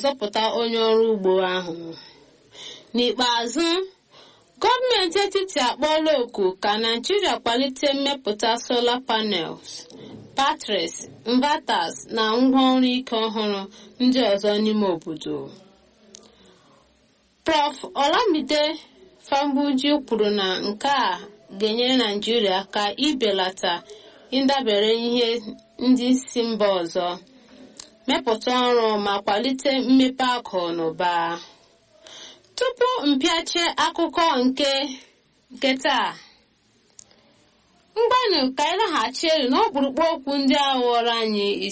zọpụta onye ọrụ ugbo ahụ n'ikpeazụ gọọmenti etiti akpọọla oku ka naijiria kwalite mmepụta solar panels batteries inverters na ngwaọrụ ike ọhụrụ ndị ọzọ n'ime obodo prof olamide fambuji kwuru na nke a ga-enyere naijiria aka ibelata ịdabere ihe ndị si mba ọzọ mepụta ọrụ ma kwalite mmepe akụ na ụba tupu mpịache akụkọ nke nke taa mgbanụ ka anyị laghachi elu n'ọkpụrụkpụ okwu ndị a ghọrọ anyị